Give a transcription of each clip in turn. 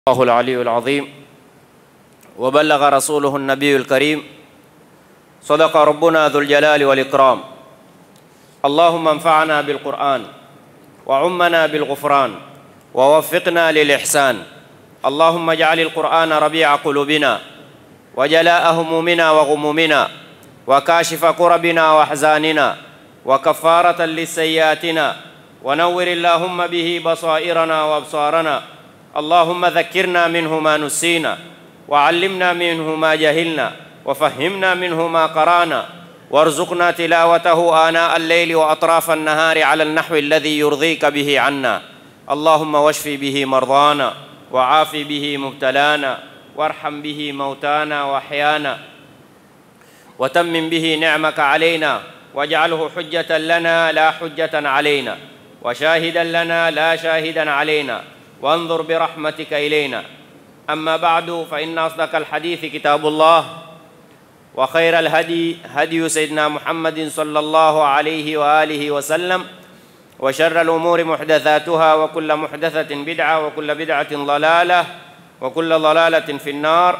الله العلي العظيم وبلغ رسوله النبي الكريم صدق ربنا ذو الجلال والإكرام اللهم انفعنا بالقرآن وعمنا بالغفران ووفقنا للإحسان اللهم اجعل القرآن ربيع قلوبنا وجلاء همومنا وغمومنا وكاشف كربنا وأحزاننا وكفارة لسيئاتنا ونور اللهم به بصائرنا وأبصارنا اللهم ذكرنا منه ما نسينا وعلمنا منه ما جهلنا وفهمنا منه ما قرانا وارزقنا تلاوته آناء الليل وأطراف النهار على النحو الذي يرضيك به عنا اللهم واشف به مرضانا وعاف به مبتلانا وارحم به موتانا وأحيانا وتمم به نعمك علينا واجعله حجة لنا لا حجة علينا وشاهدا لنا لا شاهدا علينا وانظر برحمتك إلينا أما بعد فإن أصدق الحديث كتاب الله وخير الهدي هدي سيدنا محمد صلى الله عليه وآله وسلم وشر الأمور محدثاتها وكل محدثة بدعة وكل بدعة ضلالة وكل ضلالة في النار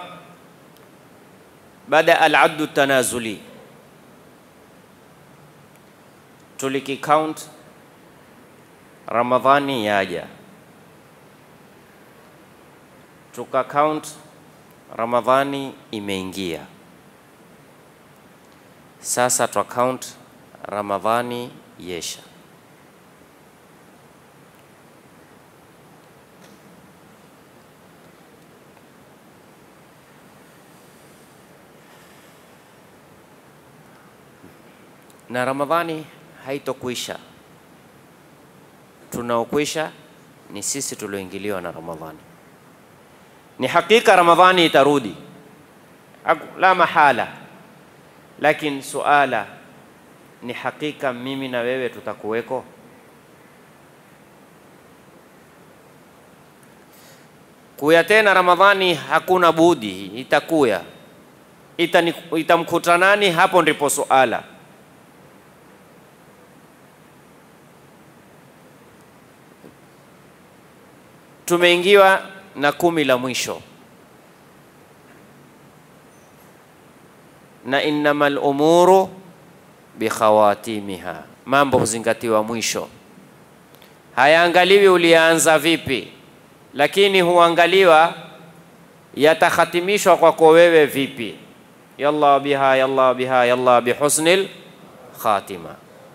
بدأ العد التنازلي tuliki count Ramadhani yaja, tuka count Ramadhani imeingia. Sasa twa count Ramadhani yesha. na Ramadhani haitokwisha. Tunaokwisha ni sisi tulioingiliwa na Ramadhani. Ni hakika Ramadhani itarudi, la mahala, lakini suala ni hakika, mimi na wewe tutakuweko? Kuya tena Ramadhani hakuna budi, itakuya. Itani, itamkuta nani? Hapo ndipo suala. tumeingiwa na kumi la mwisho, na innamal umuru bikhawatimiha, mambo huzingatiwa mwisho. Hayaangaliwi ulianza vipi, lakini huangaliwa yatakhatimishwa kwako wewe vipi. Yalla biha yalla biha yalla bihusnil khatima.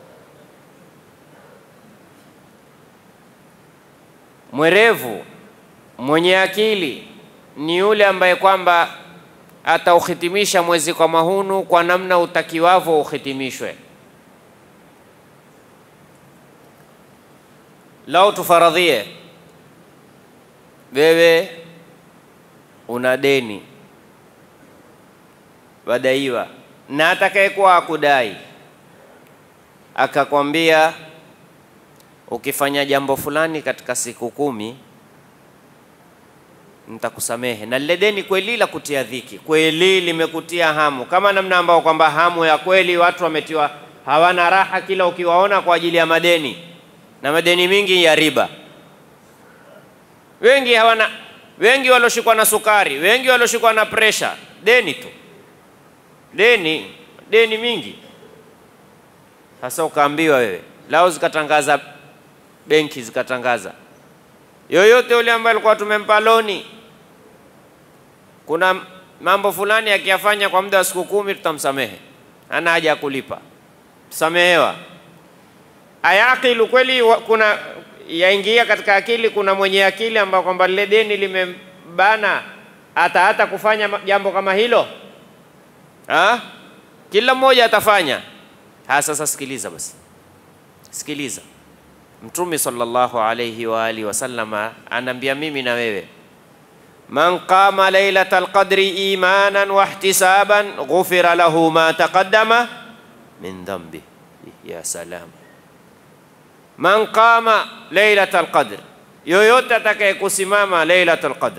Mwerevu mwenye akili ni yule ambaye kwamba atauhitimisha mwezi kwa mahunu kwa namna utakiwavyo uhitimishwe. Lau tufaradhie wewe una deni wadaiwa, na atakayekuwa akudai akakwambia ukifanya jambo fulani katika siku kumi nitakusamehe, na lile deni kweli la kutia dhiki, kweli limekutia hamu, kama namna ambao kwamba hamu ya kweli watu wametiwa hawana raha kila ukiwaona kwa ajili ya madeni, na madeni mingi ya riba. Wengi hawana, wengi walioshikwa na sukari, wengi walioshikwa na presha, deni tu, deni, deni mingi. Sasa ukaambiwa wewe, lao zikatangaza benki zikatangaza, yoyote yule ambaye alikuwa tumempa loni, kuna mambo fulani akiyafanya kwa muda wa siku kumi, tutamsamehe, hana haja ya kulipa, samehewa. Ayakilu kweli, kuna yaingia katika akili, kuna mwenye akili ambao kwamba lile deni limembana hata hata kufanya jambo kama hilo ha? Kila mmoja atafanya. Ha, sasa sikiliza basi, sikiliza Mtume sallallahu alayhi wa alihi wasallama anaambia mimi na wewe, man qama lailatal qadri imanan wa ihtisaban ghufira lahu ma taqaddama min dhanbi. Ya salam, man qama lailatal qadr, yoyote atakaye kusimama lailatul qadr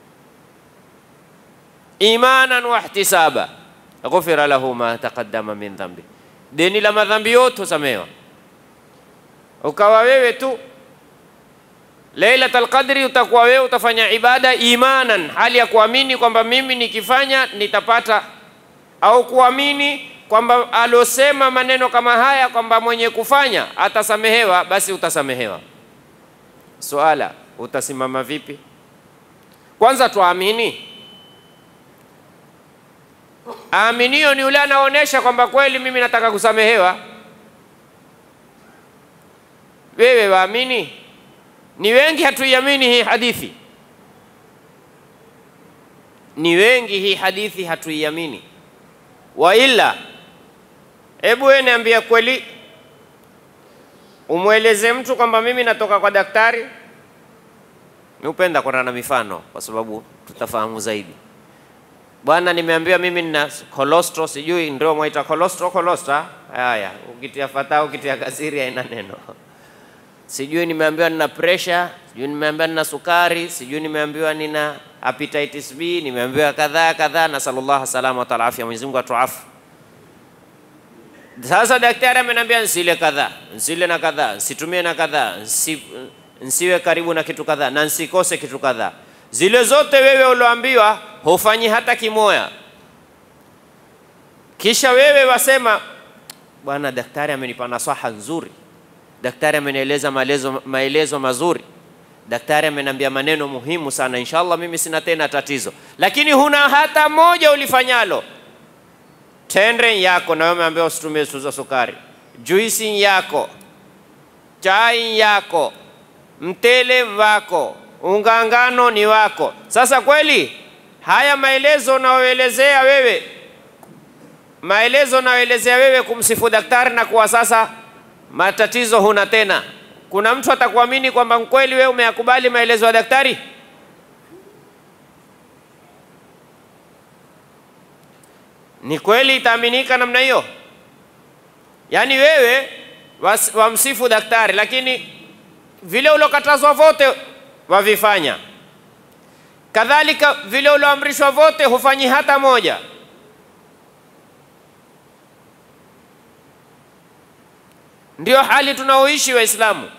imanan wa ihtisaba ghufira lahu ma taqaddama min dhanbi, deni la madhambi yote husamehewa ukawa wewe tu Lailatul Qadri utakuwa wewe utafanya ibada imanan, hali ya kuamini kwamba mimi nikifanya nitapata, au kuamini kwamba alosema maneno kama haya kwamba mwenye kufanya atasamehewa, basi utasamehewa. Suala, utasimama vipi? Kwanza tuamini. Aminio ni yule anaonyesha kwamba kweli mimi nataka kusamehewa. Wewe waamini? Ni wengi hatuiamini hii hadithi, ni wengi hii hadithi hatuiamini. Wa ila, hebu wewe niambie kweli, umweleze mtu kwamba mimi natoka kwa daktari. Niupenda kwenda na mifano kwa sababu tutafahamu zaidi. Bwana, nimeambiwa mimi nina cholesterol, sijui ndio mwaita cholesterol, cholesterol. Haya, ukitia fataa, ukitia kasiri haina neno sijui nimeambiwa nina pressure, sijui nimeambiwa nina sukari, sijui nimeambiwa nina hepatitis B, nimeambiwa kadhaa kadhaa, na sallallahu salama wa taala afya, Mwenyezi Mungu atuafu. Sasa daktari ameniambia nsile kadhaa, nsile na kadhaa, nsitumie na kadhaa, nsi, nsiwe karibu na kitu kadhaa na nsikose kitu kadhaa. Zile zote wewe ulioambiwa hufanyi hata kimoya, kisha wewe wasema bwana, daktari amenipa nasaha nzuri daktari amenieleza maelezo, maelezo mazuri, daktari ameniambia maneno muhimu sana, inshallah mimi sina tena tatizo, lakini huna hata moja ulifanyalo. Tendre yako na wewe umeambiwa usitumie za sukari, juisi yako, chai yako, mtele wako, unga ngano ni wako. Sasa kweli haya maelezo unaoelezea wewe, maelezo unaoelezea wewe kumsifu daktari na kuwa sasa matatizo huna tena. Kuna mtu atakuamini kwamba kweli wewe umeyakubali maelezo ya daktari? Ni kweli itaaminika namna hiyo? Yaani wewe was, wamsifu daktari, lakini vile uliokatazwa vote wavifanya, kadhalika vile ulioamrishwa vote hufanyi hata moja. Ndio hali tunaoishi Waislamu.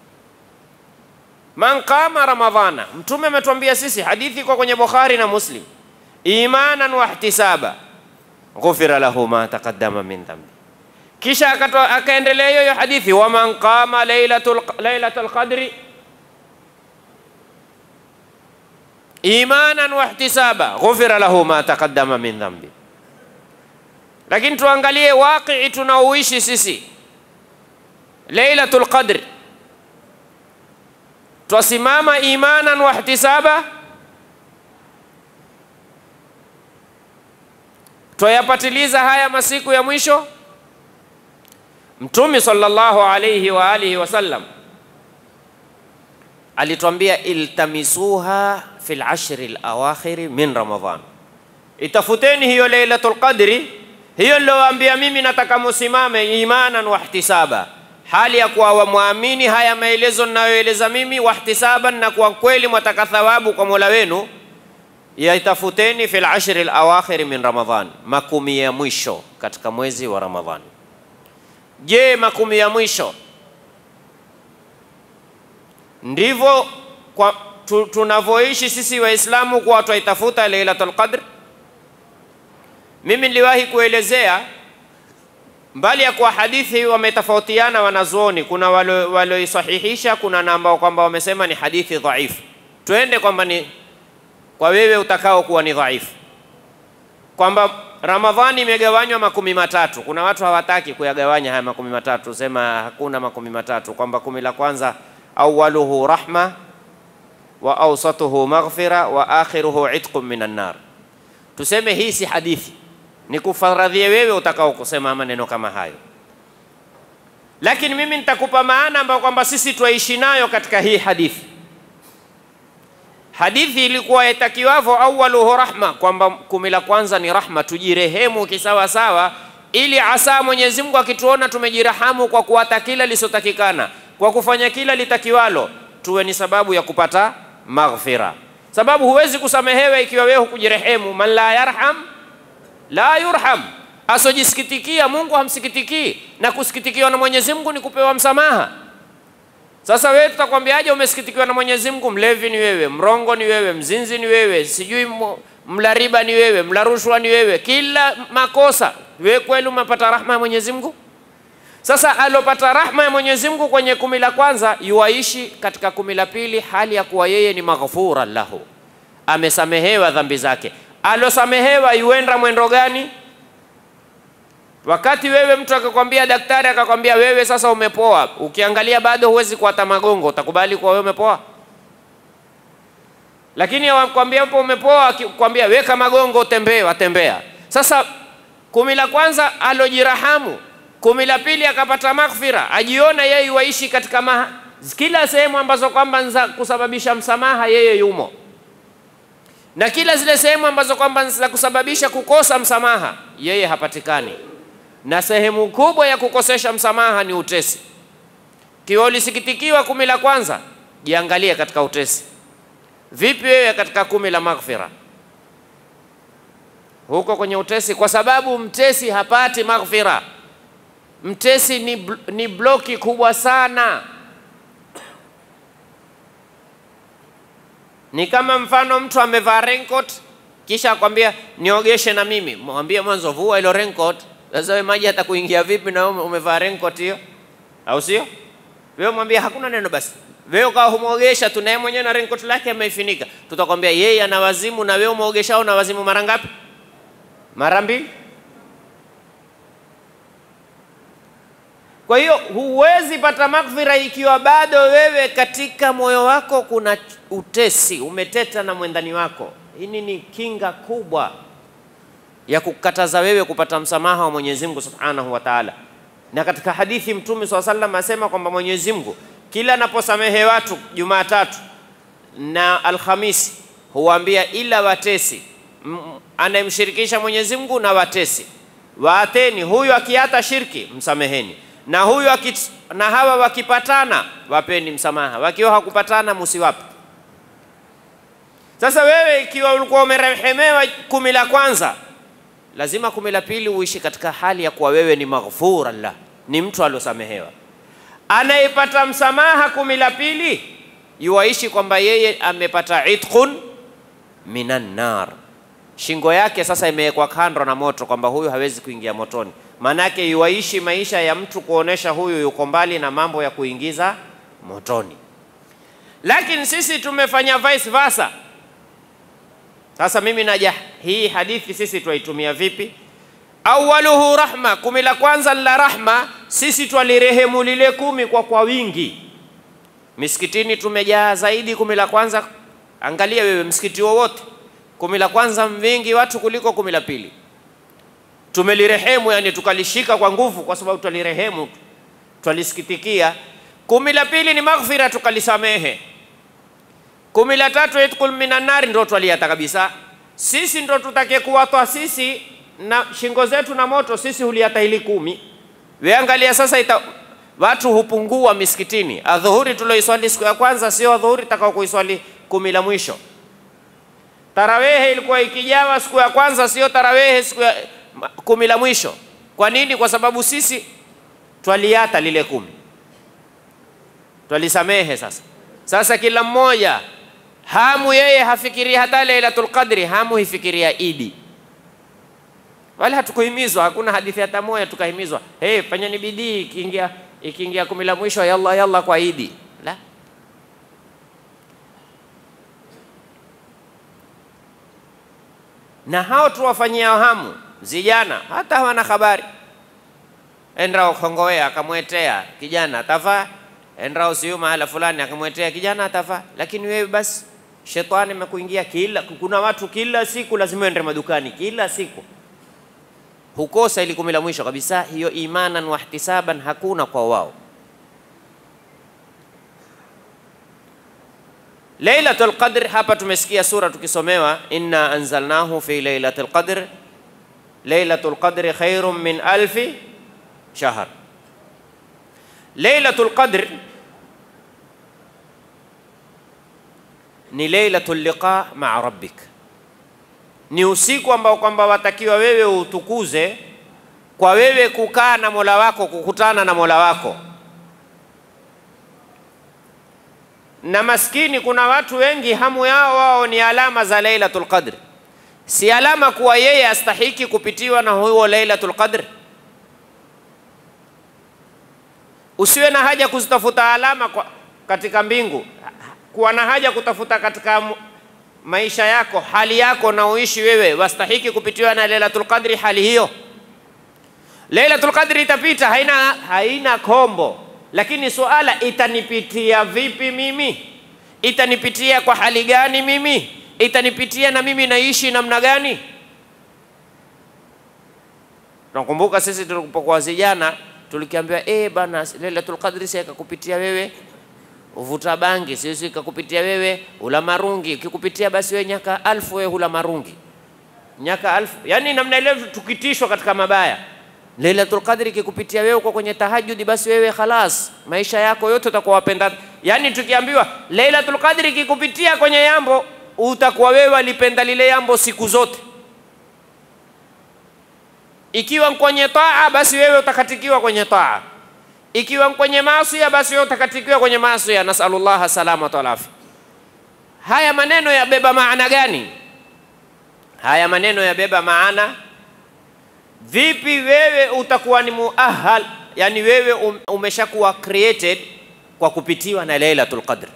Man qama ramadhana, Mtume ametuambia sisi, hadithi iko kwenye Bukhari na Muslim, imanan wa ihtisaba ghufira lahu ma taqaddama min dhambi. Kisha akaendelea hiyo hiyo hadithi, wa man qama lailatul lailatul qadri imanan wa ihtisaba ghufira lahu ma taqaddama min dhambi. Lakini tuangalie waqii tunaoishi sisi Lailatul Qadr twasimama imanan wa ihtisaba, twayapatiliza haya masiku ya mwisho. Mtume sallallahu alayhi wa alihi wasallam alitwambia iltamisuha fil ashri alawakhiri min Ramadhan, itafuteni hiyo Lailatul Qadri, hiyo nilowaambia mimi nataka musimame imanan wa ihtisaba hali ya kuwa wamwamini haya maelezo ninayoeleza mimi, wahtisaban, na kwa kweli mwataka thawabu kwa Mola wenu, yaitafuteni fil ashri alawakhiri min Ramadhan, makumi ya mwisho katika mwezi wa Ramadhani. Je, makumi ya mwisho ndivyo kwa tu, tunavyoishi sisi Waislamu kuwa twaitafuta Lailatul Qadr? Mimi niliwahi kuelezea mbali ya kwa hadithi wametofautiana wanazuoni, kuna walioisahihisha, kuna na ambao kwamba wamesema ni hadithi dhaifu. Twende kwamba ni kwa wewe utakao kuwa ni dhaifu, kwamba Ramadhani imegawanywa makumi matatu. Kuna watu hawataki kuyagawanya haya makumi matatu, sema hakuna makumi matatu, kwamba kumi la kwanza awaluhu rahma wa awsatuhu maghfira wa akhiruhu itqun minan nar. Tuseme hii si hadithi ni kufaradhie wewe utakao kusema maneno kama hayo, lakini mimi nitakupa maana ambayo kwamba sisi twaishi nayo katika hii hadithi. Hadithi ilikuwa yatakiwavyo awaluhu rahma, kwamba kumi la kwanza ni rahma, tujirehemu kisawasawa, ili asa Mwenyezi Mungu akituona tumejirahamu kwa kuwata kila lisotakikana, kwa kufanya kila litakiwalo, tuwe ni sababu ya kupata maghfira, sababu huwezi kusamehewa ikiwa wewe hukujirehemu. man la yarham la yurham, asojisikitikia Mungu hamsikitikii, na kusikitikiwa na Mwenyezi Mungu ni kupewa msamaha. Sasa wewe tutakwambiaje umesikitikiwa na Mwenyezi Mungu? Mlevi ni wewe, mrongo ni wewe, mzinzi ni wewe, sijui mla riba ni wewe, mla rushwa ni wewe, kila makosa wewe, kweli umepata rahma ya Mwenyezi Mungu? Sasa alopata rahma ya Mwenyezi Mungu kwenye kumi la kwanza yuaishi katika kumi la pili hali ya kuwa yeye ni maghfura lahu, amesamehewa dhambi zake. Alosamehewa yuenda mwendo gani? Wakati wewe mtu akakwambia, daktari akakwambia wewe sasa umepoa, ukiangalia bado huwezi kuata magongo, utakubali kuwa wewe umepoa? Lakini akwambia hapo umepoa, akikwambia weka magongo, utembee, watembea. Sasa kumi la kwanza alojirahamu, kumi la pili akapata maghfira, ajiona yeye waishi katika maha, kila sehemu ambazo kwamba za kusababisha msamaha yeye yumo, na kila zile sehemu ambazo kwamba za kusababisha kukosa msamaha yeye hapatikani na sehemu kubwa ya kukosesha msamaha ni utesi. Kiwa ulisikitikiwa kumi la kwanza, jiangalie katika utesi. Vipi wewe katika kumi la maghfira? Huko kwenye utesi, kwa sababu mtesi hapati maghfira. Mtesi ni, bl ni bloki kubwa sana. Ni kama mfano mtu amevaa raincoat kisha akwambia niogeshe na mimi, mwambie mwanzo vua ilo raincoat sasa wewe maji hata kuingia vipi na umevaa raincoat hiyo, au sio? Wewe mwambie hakuna neno basi. Wewe ukawa humwogesha tu, naye mwenyewe na raincoat lake ameifunika, tutakwambia yeye ana wazimu, na wewe umwogeshao na wazimu mara ngapi? Mara mbili. Kwa hiyo huwezi pata maghfira ikiwa bado wewe katika moyo wako kuna utesi, umeteta na mwendani wako. Hii ni kinga kubwa ya kukataza wewe kupata msamaha wa Mwenyezi Mungu Subhanahu wa Ta'ala. Na katika hadithi Mtume swalla sallam asema kwamba Mwenyezi Mungu kila anaposamehe watu Jumatatu na Alhamisi huwaambia ila watesi anayemshirikisha Mwenyezi Mungu na watesi, waateni huyu akiata shirki msameheni, na huyu akit, na hawa wakipatana wapeni msamaha, wakiwa hakupatana musiwape. Sasa wewe ikiwa ulikuwa umerehemewa kumi la kwanza lazima kumi la pili uishi katika hali ya kuwa wewe ni maghfura la, ni mtu aliosamehewa. Anayepata msamaha kumi la pili yuwaishi kwamba yeye amepata itqun minan nar, shingo yake sasa imewekwa kando na moto, kwamba huyu hawezi kuingia motoni. Maanake yuwaishi maisha ya mtu kuonesha huyu yuko mbali na mambo ya kuingiza motoni. Lakini sisi tumefanya vice versa. Sasa mimi naja, hii hadithi sisi twaitumia vipi? Awaluhu rahma, kumi la kwanza la rahma, sisi twalirehemu lile kumi kwa kwa wingi. Misikitini tumejaa zaidi kumi la kwanza. Angalia wewe msikiti wowote, kumi la kwanza vingi watu kuliko kumi la pili. Tumelirehemu, yani tukalishika kwa nguvu, kwa sababu twalirehemu, twalisikitikia. Kumi la pili ni maghfira, tukalisamehe kumi la tatu itqul minan nari, ndo twaliata kabisa. Sisi ndo tutake kuwatwa sisi na shingo zetu na moto, sisi huliata hili kumi. We angalia sasa ita, watu hupungua misikitini. Adhuhuri tulioiswali siku ya kwanza sio adhuhuri takao kuiswali kumi la mwisho. Tarawehe ilikuwa ikijawa siku ya kwanza, sio tarawehe siku ya kumi la mwisho. Kwa nini? Kwa sababu sisi twaliata lile kumi, twalisamehe. Sasa sasa kila mmoja hamu yeye hafikiria hata Lailatul Qadri, hamu hifikiria Idi. Wala hatukuhimizwa, hakuna hadithi hata moja tukahimizwa, hey, fanyeni bidii ikiingia ikiingia kumi la mwisho, yalla yalla kwa Idi. La, na hao tuwafanyia hamu vijana, hata hawana habari. Enda Kongowea akamwetea kijana atavaa enda usiu mahala fulani akamwetea kijana atavaa, lakini wewe basi shetani amekuingia kila. Kuna watu kila siku lazima ende madukani kila siku, hukosa ili kumi la mwisho kabisa. Hiyo imanan wa ihtisaban hakuna kwa wao. Lailatul Qadr, hapa tumesikia sura tukisomewa, inna anzalnahu fi lailatul qadr, lailatul qadri khairun min alfi shahr. Lailatul Qadr ni lailatul liqa maa rabbik, ni usiku ambao kwamba watakiwa wewe utukuze kwa wewe kukaa na Mola wako, kukutana na Mola wako. na maskini, kuna watu wengi hamu yao wao ni alama za Lailatul Qadr, si alama kuwa yeye astahiki kupitiwa na huo Lailatul Qadr. Usiwe na haja kuzitafuta alama kwa, katika mbingu, kuwa na haja kutafuta katika mu- maisha yako, hali yako na uishi wewe, wastahiki kupitiwa na Lailatul Qadri hali hiyo. Lailatul Qadri itapita, haina, haina kombo, lakini suala itanipitia vipi mimi? Itanipitia kwa hali gani mimi? Itanipitia na mimi naishi namna gani? Nakumbuka sisi tulipokuwa vijana tulikiambiwa eh, bana Lailatul Qadri si ikakupitia wewe uvuta bangi, sisi ikakupitia wewe ula marungi, ikikupitia basi wewe nyaka alfu wewe hula marungi nyaka alfu, yani namna ile tukitishwa katika mabaya. Lailatul Qadri ikikupitia wewe uko kwenye tahajudi, basi wewe khalas, maisha yako yote utakuwa wapenda. Yani tukiambiwa Lailatul Qadri ikikupitia kwenye jambo, utakuwa wewe walipenda lile jambo siku zote. Ikiwa kwenye taa, basi wewe utakatikiwa kwenye taa. Ikiwa kwenye maasi, basi wewe utakatikiwa kwenye maasi. Nasalullah salamata wal afia. Haya maneno yabeba maana gani? Haya maneno yabeba maana vipi wewe utakuwa ni muahal, yani wewe um, umeshakuwa created kwa kupitiwa na Lailatul Qadr.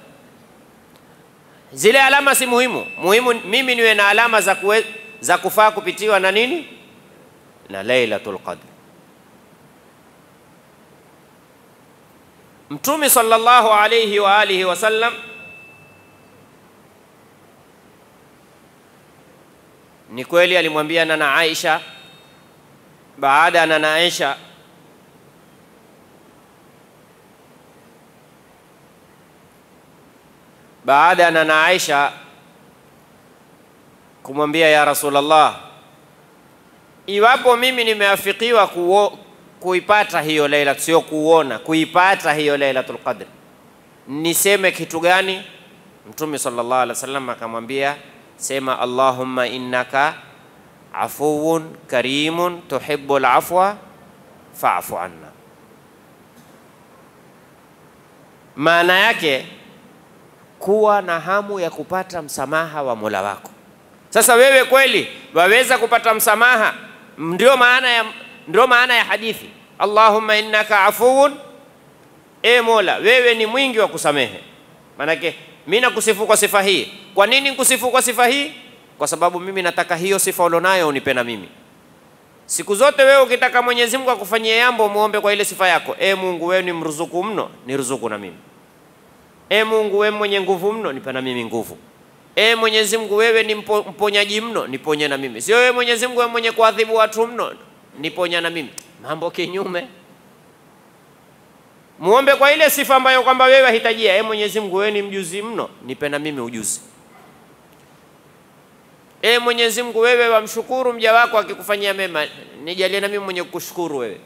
Zile alama si muhimu, muhimu mimi niwe na alama za, kuwe, za kufaa kupitiwa na nini na Lailatul Qadr. Mtume sallallahu alayhi wa alihi wasallam ni kweli alimwambia nana Aisha baada ya nana Aisha baada ya nana Aisha kumwambia ya Rasulullah, iwapo mimi nimeafikiwa kuo, kuipata hiyo laila, sio kuona, kuipata hiyo Lailatul Qadr, niseme kitu gani? Mtume sallallahu alaihi wasallam akamwambia, sema Allahumma innaka afuwun karimun tuhibbul afwa fa'fu anna. Maana yake kuwa na hamu ya kupata msamaha wa Mola wako. Sasa wewe kweli waweza kupata msamaha? Ndio maana ya, ndio maana ya hadithi Allahumma innaka afuwun, e Mola, wewe ni mwingi wa kusamehe. Maanake mimi nakusifu kwa sifa hii. Kwa nini nikusifu kwa sifa hii? Kwa sababu mimi nataka hiyo sifa ulionayo unipe na mimi. Siku zote wewe ukitaka Mwenyezi Mungu akufanyie jambo, muombe kwa ile sifa yako. E Mungu, wewe ni mruzuku mno, ni ruzuku na mimi. E Mungu, wewe mwenye nguvu mno, nipe na mimi nguvu. E Mwenyezi Mungu, wewe ni mpo, mponyaji mno, niponye na mimi. Sio wewe Mwenyezi Mungu, wewe mwenye kuadhibu watu mno, niponya na mimi. Mambo kinyume. Muombe kwa ile sifa ambayo kwamba wewe wahitajia. E Mwenyezi Mungu, wewe ni mjuzi mno, nipe na mimi ujuzi. E Mwenyezi Mungu, wewe wamshukuru mja wako akikufanyia mema, nijalie na mimi mwenye kukushukuru wewe.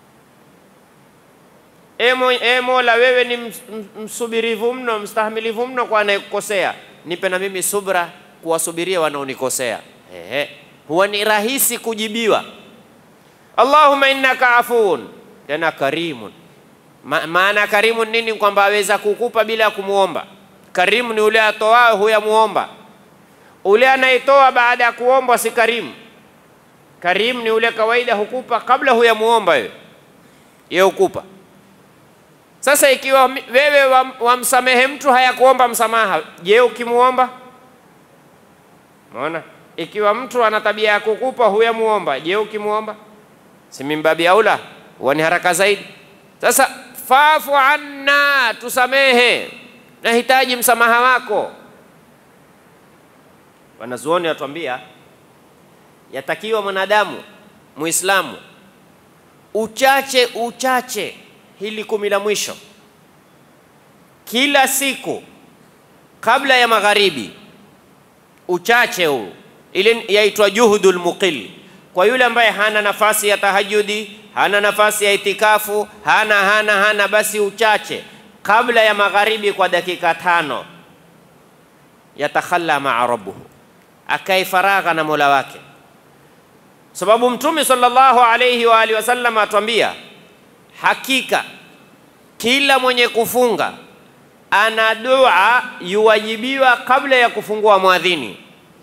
E, mo, e Mola, wewe ni ms, msubirivu mno, mstahamilivu mno kwa anayekukosea, nipe na mimi subra kuwasubiria wanaonikosea. Ehe, huwa ni rahisi kujibiwa. Allahumma innaka afuun, tena karimun. Ma, maana karimun nini? Kwamba aweza kukupa bila ya kumuomba. Karimu ni ule atoao huyamuomba ule anayetoa baada ya kuombwa si karimu. Karimu ni ule kawaida hukupa kabla huyamuomba wewe, yeye hukupa. Sasa ikiwa wewe wamsamehe wa mtu hayakuomba msamaha, je, ukimuomba? Umeona, ikiwa mtu ana tabia ya kukupa huyamuomba, je, ukimuomba? Si mimbabi aula, huwa ni haraka zaidi. Sasa fafu anna, tusamehe, nahitaji msamaha wako. Wanazuoni watuambia yatakiwa mwanadamu Muislamu uchache uchache hili kumi la mwisho kila siku kabla ya magharibi, uchache huu, ile yaitwa juhudul muqil. Kwa yule ambaye hana nafasi ya tahajudi, hana nafasi ya itikafu, hana hana hana, basi uchache kabla ya magharibi kwa dakika tano, yatakhalla maa rabbuhu akae faragha na Mola wake, sababu Mtume sallallahu alayhi wa alihi wasallam atuambia, hakika kila mwenye kufunga ana dua yuwajibiwa kabla ya kufungua mwadhini.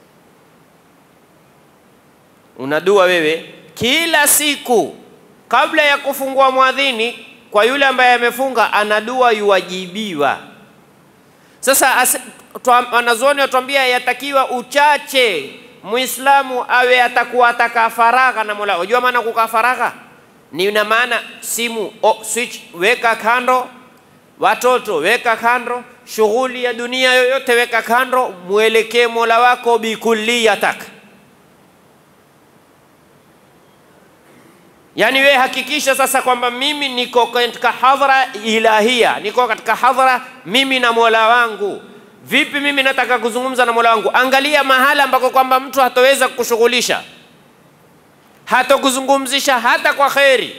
Una dua wewe kila siku kabla ya kufungua mwadhini, kwa yule ambaye amefunga, ana dua yuwajibiwa. Sasa wanazuoni watuambia yatakiwa uchache Muislamu awe atakuwa ataka faragha na Mola. Unajua maana kukaa faragha ni na maana simu oh, switch weka kando, watoto weka kando, shughuli ya dunia yoyote weka kando, mwelekee Mola wako bikulliyatak. Yaani we hakikisha sasa kwamba mimi niko katika hadhara ilahia, niko katika hadhara mimi na Mola wangu. Vipi mimi nataka kuzungumza na Mola wangu? Angalia mahala ambako kwamba mtu hataweza kukushughulisha, hatokuzungumzisha hata kwa kheri.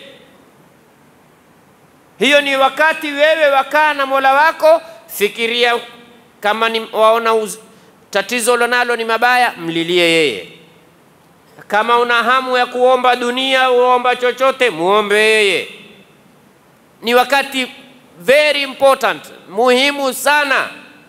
Hiyo ni wakati wewe wakaa na Mola wako, fikiria kama ni waona uz, tatizo ulonalo ni mabaya, mlilie yeye. Kama una hamu ya kuomba dunia, uomba chochote, muombe yeye. Ni wakati very important, muhimu sana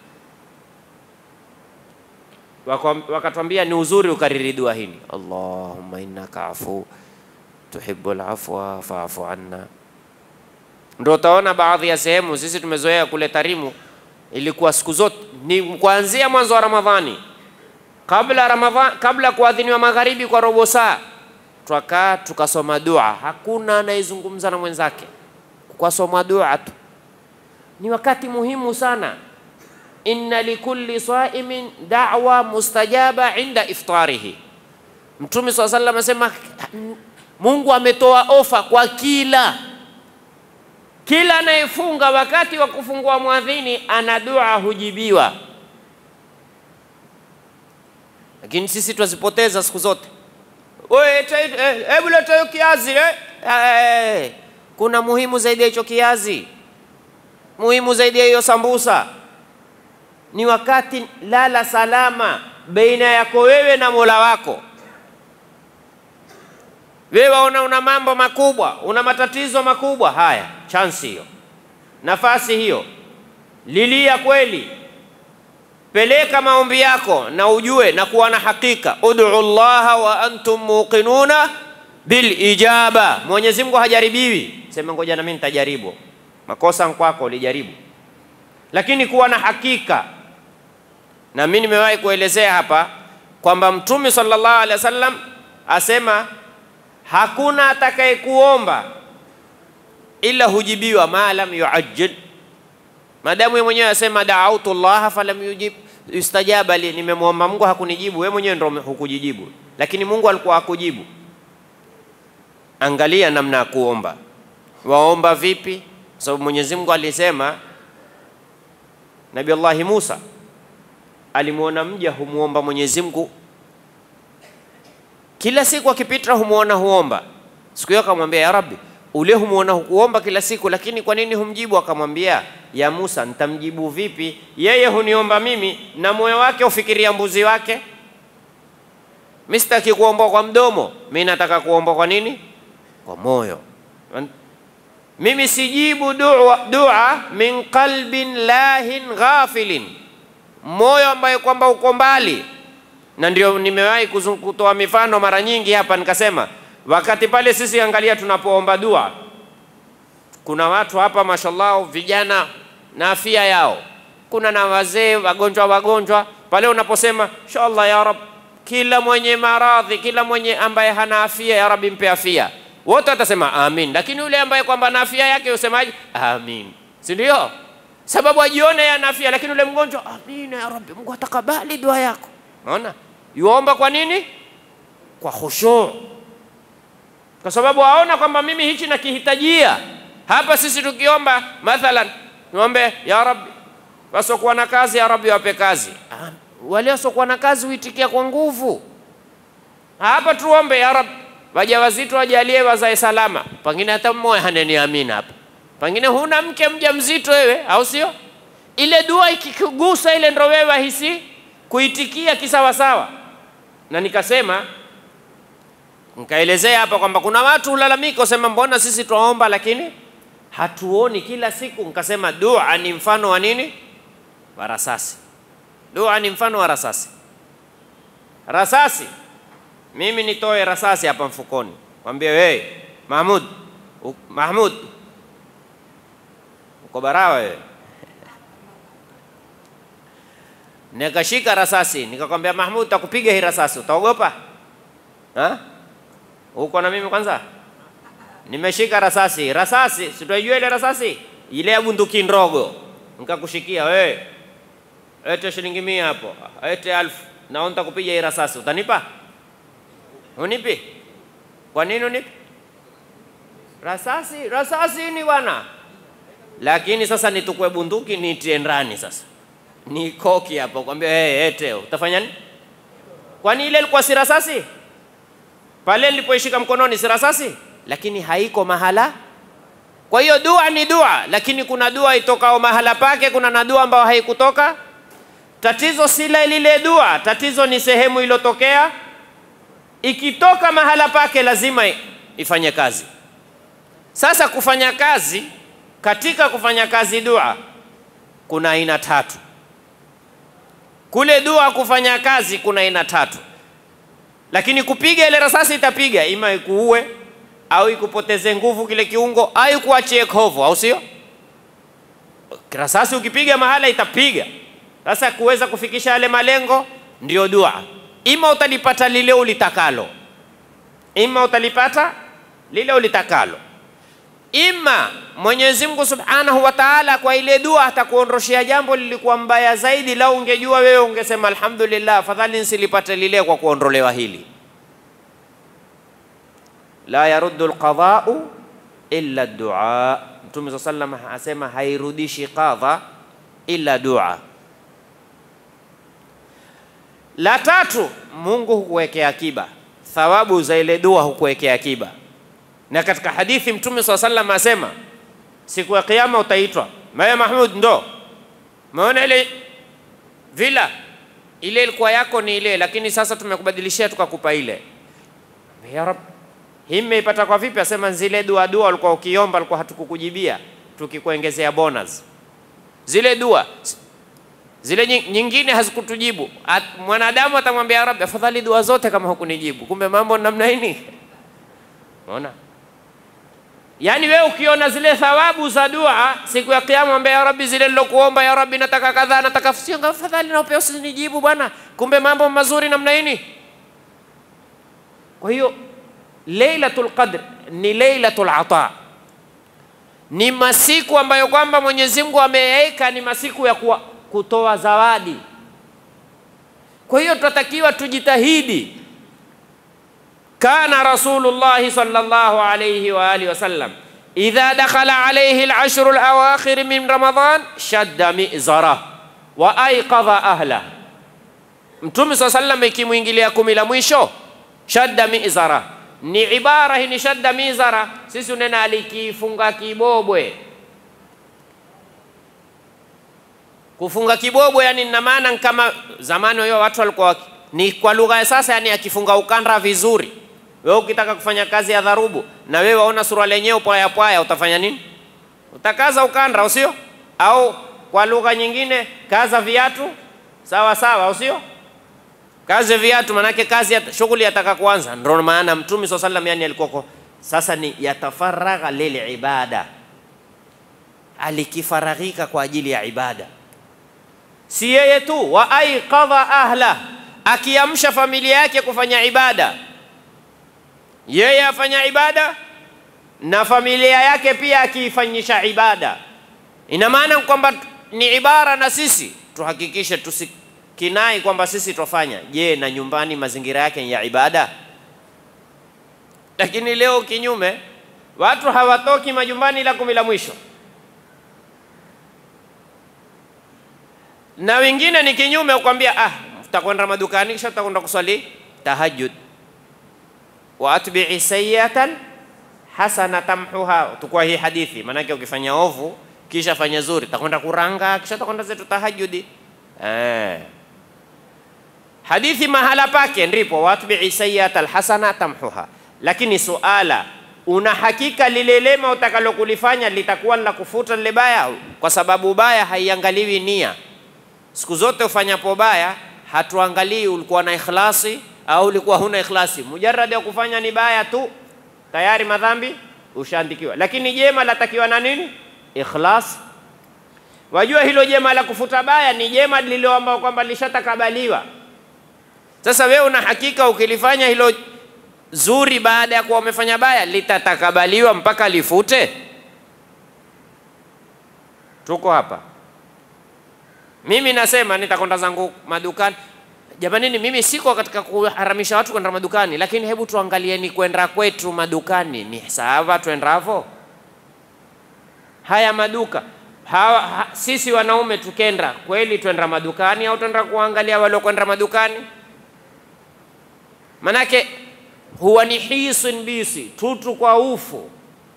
wakatwambia ni uzuri ukariri dua hili, Allahumma innaka afu tuhibbul afwa fa'fu anna. Ndio utaona baadhi ya sehemu sisi tumezoea kule Tarimu, ilikuwa siku zote ni kuanzia mwanzo wa Ramadhani, kabla Ramadhani, kabla kuadhiniwa magharibi kwa robo saa, twakaa tukasoma dua, hakuna anayezungumza na mwenzake, kwasoma dua tu. Ni wakati muhimu sana inna likulli saimin da'wa mustajaba inda iftarihi. Mtume swalla sallam asema Mungu ametoa ofa kwa kila kila anayefunga wakati wa kufungua mwadhini ana dua hujibiwa, lakini sisi twazipoteza siku zote. Hebu leta hiyo kiazi eh. Kuna muhimu zaidi ya hicho kiazi, muhimu zaidi ya hiyo sambusa ni wakati lala salama baina yako wewe na Mola wako. Wewe waona una mambo makubwa, una matatizo makubwa, haya, chansi hiyo, nafasi hiyo, lilia kweli, peleka maombi yako na ujue na kuwa na hakika, ud'u llaha wa antum muqinuna bil ijaba. Mwenyezi Mungu hajaribiwi, sema ngoja na mimi nitajaribu. Makosa kwako, ulijaribu, lakini kuwa na hakika na mimi nimewahi kuelezea hapa kwamba Mtume sallallahu alaihi wasallam asema hakuna atakayekuomba ila hujibiwa ma lam yuajjil, madamu yeye mwenyewe asema daautu llaha falam yujib yustajaba li, nimemwomba Mungu hakunijibu, wewe mwenyewe ndio hukujijibu, lakini Mungu alikuwa hakujibu. Angalia namna ya kuomba, waomba vipi? Kwa sababu Mwenyezi Mungu alisema, Nabii Allahi Musa alimwona mja humwomba Mwenyezi Mungu kila siku akipita, humwona huomba. Siku hiyo akamwambia, ya Rabbi, ule humwona hukuomba kila siku, lakini kwa nini humjibu? Akamwambia, ya Musa, nitamjibu vipi? Yeye huniomba mimi na moyo wake ufikiria mbuzi wake. Mimi sitaki kuomba kwa mdomo, mimi nataka kuomba kwa nini? Kwa moyo. Mimi sijibu dua, dua min qalbin lahin ghafilin moyo ambayo kwamba uko mbali, na ndio nimewahi kutoa mifano mara nyingi hapa, nikasema wakati pale sisi, angalia, tunapoomba dua, kuna watu hapa mashallah, vijana na afya yao, kuna na wazee wagonjwa wagonjwa. Pale unaposema inshallah ya Rab, kila mwenye maradhi, kila mwenye ambaye hana afya, ya Rabbi mpe afya, wote watasema amin, lakini yule ambaye kwamba na afya yake usemaje? Amin, si ndio? sababu ajione yana afya, lakini ule mgonjwa, amina ya Rabbi, Mungu atakabali dua yako. Unaona, yuomba kwa nini? Kwa khushu, kwa sababu aona kwamba mimi hichi nakihitajia. Hapa sisi tukiomba mathalan, niombe ya Rabbi, wasiokuwa na kazi, ya Rabbi wape kazi. Ah, wale wasiokuwa na kazi huitikia kwa nguvu. Hapa tuombe ya Rabbi, wajawazito wajalie wazae salama, pengine hata mmoja haneni amina hapa pengine huna mke mja mzito wewe, au sio? Ile dua ikikugusa ile, ndo wewe wahisi kuitikia kisawasawa. Na nikasema nikaelezea hapa kwamba kuna watu hulalamika, usema mbona sisi twaomba lakini hatuoni kila siku. Nikasema dua ni mfano wa nini? wa rasasi. Dua ni mfano wa rasasi. Rasasi, mimi nitoe rasasi hapa mfukoni, mwambie wewe Mahmud, u- Mahmud uko barawa wewe nikashika rasasi nikakwambia Mahmud, takupiga hii rasasi, utaogopa? Ha? Uko na mimi kwanza? Nimeshika rasasi, rasasi, si tunajua ile rasasi ile ya bunduki ndogo, nikakushikia wewe, ete shilingi mia hapo, ete alfu, na nitakupiga hii rasasi, utanipa? Unipi? Kwa nini unipi? Rasasi, rasasi ni bwana. Lakini sasa nitukue bunduki nitie ndani sasa ni koki hapo kwambia hey, ete utafanya nini? Kwani ile ilikuwa si rasasi pale nilipoishika mkononi, si rasasi, lakini haiko mahala. Kwa hiyo dua ni dua, lakini kuna dua itokao mahala pake, kuna na dua ambayo haikutoka. Tatizo si la lile dua, tatizo ni sehemu iliyotokea. Ikitoka mahala pake, lazima i- ifanye kazi. Sasa kufanya kazi, katika kufanya kazi dua kuna aina tatu kule dua kufanya kazi kuna aina tatu, lakini kupiga ile rasasi itapiga, ima ikuue au ikupoteze nguvu kile kiungo au ikuachie kovu, au sio? Rasasi ukipiga mahala itapiga. Sasa kuweza kufikisha yale malengo ndio dua, ima utalipata lile ulitakalo, ima utalipata lile ulitakalo ima Mwenyezi Mungu Subhanahu wa Ta'ala kwa ile dua atakuondoshea jambo lilikuwa mbaya zaidi. Lau ungejua wewe ungesema alhamdulillah, afadhali nisilipate lile kwa kuondolewa hili. La yaruddu alqada'u illa ad-du'a. Mtume SAW sallam asema hairudishi qadha illa dua. La tatu, Mungu hukuwekea akiba, thawabu za ile dua hukuwekea akiba na katika hadithi Mtume swalla sallam asema siku ya Kiyama utaitwa Maya Mahmud, ndo umeona ile vila ile ilikuwa yako ni ile, lakini sasa tumekubadilishia tukakupa ile. Ya Rab, hii mmeipata kwa vipi? Asema zile dua dua ulikuwa ukiomba, alikuwa hatukukujibia, tukikuongezea bonus. Zile dua zile nyi- nyingine hazikutujibu. At- Mwanadamu atamwambia ya Rabbi, afadhali dua zote kama hukunijibu. Kumbe mambo namna hii. Unaona? Yaani wewe ukiona zile thawabu za dua siku ya kiyama, mwambie ya Rabbi, zile nilokuomba ya Rabbi, nataka kadhaa, nataka sio, afadhali na upeo usinijibu bwana, kumbe mambo mazuri namna hii. Kwa hiyo Lailatul Qadr ni Lailatul Ata, ni masiku ambayo kwamba Mwenyezi Mungu ameweka ni masiku ya kuwa, kutoa zawadi. Kwa hiyo tunatakiwa tujitahidi kana rasulullahi sallallahu alayhi wa alihi wasallam idha dakhala alayhi al-ashru al-awakhir min ramadan shadda mizara wa ayqadha ahla. Mtume saa sallam ikimwingilia kumi la mwisho shadda mizara ni ibara hii, ni shadda mizara. Sisi unena alikifunga kibobwe. Kufunga kibobwe yani na maana kama zamani hiyo watu walikuwa waki- ni kwa lugha ya sasa, yani akifunga ukanda vizuri. Wewe ukitaka kufanya kazi ya dharubu na wewe waona suruali yenyewe pwaya pwaya, utafanya nini? Utakaza ukanda, au sio? Au kwa lugha nyingine, kaza viatu sawa sawa, au sio? Kazi viatu, manake kazi ya shughuli yataka kuanza. Ndio maana Mtume swalla sallam yani alikuwa kwa sasa ni yatafaragha lil ibada, alikifaraghika kwa ajili ya ibada si yeye tu, wa aiqadha ahla, akiamsha familia yake kufanya ibada. Yeye afanya ibada na familia yake pia akiifanyisha ibada. Ina maana kwamba ni ibara, na sisi tuhakikishe tusikinai kwamba sisi twafanya. Je, na nyumbani mazingira yake ni ya ibada? Lakini leo kinyume, watu hawatoki majumbani ila kumi la mwisho na wengine ni kinyume, ukwambia ah, utakwenda madukani kisha utakwenda kuswali tahajjud. wa atbi'i sayyatan hasana tamhuha, tukua hii hadithi. Maanake ukifanya ovu kisha fanya zuri, utakwenda kuranga kisha utakwenda zetu tahajjudi. Eh, hadithi mahala pake ndipo wa atbi'i sayyatan hasana tamhuha. Lakini suala, una hakika lile lema utakalokulifanya litakuwa la kufuta lile baya? Kwa sababu baya haiangaliwi nia Siku zote ufanyapo baya, hatuangalii ulikuwa na ikhlasi au ulikuwa huna ikhlasi. Mujarrad ya kufanya ni baya tu, tayari madhambi ushaandikiwa. Lakini jema latakiwa na nini? Ikhlas. Wajua hilo jema la kufuta baya ni jema lililoamba kwamba lishatakabaliwa. Sasa wewe una hakika ukilifanya hilo zuri baada ya kuwa umefanya baya litatakabaliwa mpaka lifute? Tuko hapa. Mimi nasema nitakwenda zangu madukani. Jamanini, mimi siko katika kuharamisha watu kwenda madukani, lakini hebu tuangalieni kwenda kwetu madukani ni sawa twendavo. Haya maduka hawa, ha, sisi wanaume tukenda kweli twenda madukani au twenda kuangalia waliokwenda madukani? Manake huwa ni hisun bisi tutu kwa ufu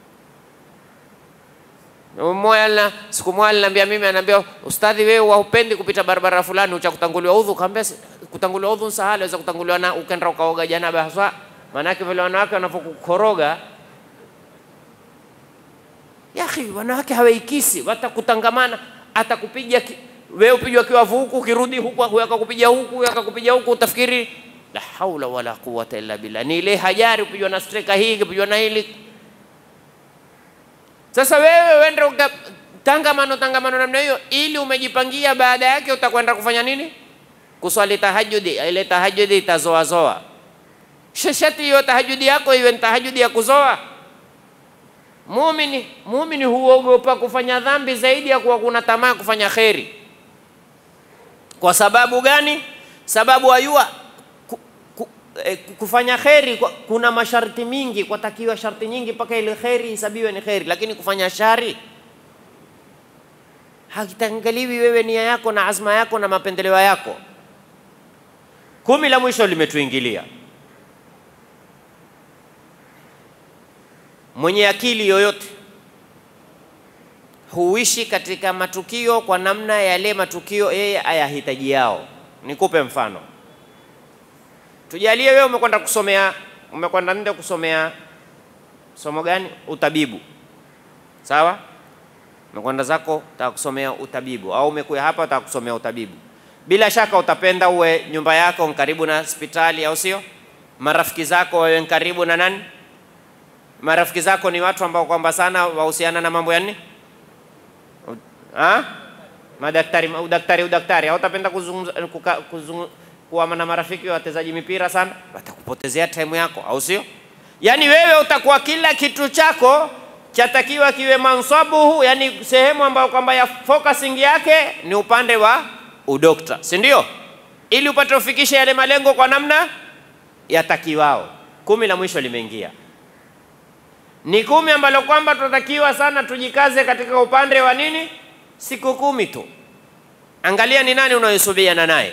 moja siku moja aliniambia mimi, anaambia ustadhi, wewe waupendi kupita barabara fulani ucha kutanguliwa udhu. Kaambia kutanguliwa udhu sahali, waweza kutanguliwa na ukenda ukaoga janaba haswa. Maanake vile wanawake wanapokukoroga, yahi, wanawake hawaikisi, watakutangamana, atakupiga wewe, upigwa kiwavu huku, ukirudi huku, huyu akakupiga huku, huyu akakupiga huku, utafikiri la haula wala quwwata illa billah. Ni ile hajari, upigwa na streka hii, upigwa na hili sasa wewe wende tangamano tangamano namna hiyo, ili umejipangia, baada yake utakwenda kufanya nini? Kuswali tahajudi. Ile tahajudi itazoazoa. Sheshati hiyo tahajudi yako iwe ni tahajudi ya kuzoa. Muumini muumini huogopa kufanya dhambi zaidi ya kuwa kuna tamaa kufanya kheri. Kwa sababu gani? Sababu ayua kufanya kheri kuna masharti mingi, kwatakiwa sharti nyingi mpaka ile kheri isabiwe ni kheri, lakini kufanya shari hakitangaliwi wewe nia yako na azma yako na mapendeleo yako. Kumi la mwisho limetuingilia. Mwenye akili yoyote huishi katika matukio kwa namna yale matukio yeye ayahitaji yao. Nikupe mfano. Tujalie wewe umekwenda kusomea, umekwenda nje kusomea somo gani? Utabibu, sawa? Umekwenda zako utaka kusomea utabibu, au umekuja hapa utaka kusomea utabibu. Bila shaka utapenda uwe nyumba yako karibu na hospitali, au sio? Marafiki zako wawe karibu na nani? Marafiki zako ni watu ambao kwamba sana wahusiana na mambo ya nini? Ha? Madaktari, udaktari, udaktari. Hautapenda kuzungumza kuzungumza kuwa na marafiki wachezaji mipira sana, watakupotezea time yako, au sio? Yaani wewe utakuwa kila kitu chako chatakiwa kiwe mansabuhu, yani sehemu ambayo kwamba ya focusing yake ni upande wa udokta, si ndio? Ili upate ufikishe yale malengo kwa namna yatakiwao. Kumi la mwisho limeingia, ni kumi ambalo kwamba tunatakiwa sana tujikaze katika upande wa nini, siku kumi tu. Angalia ni nani unayesubiana naye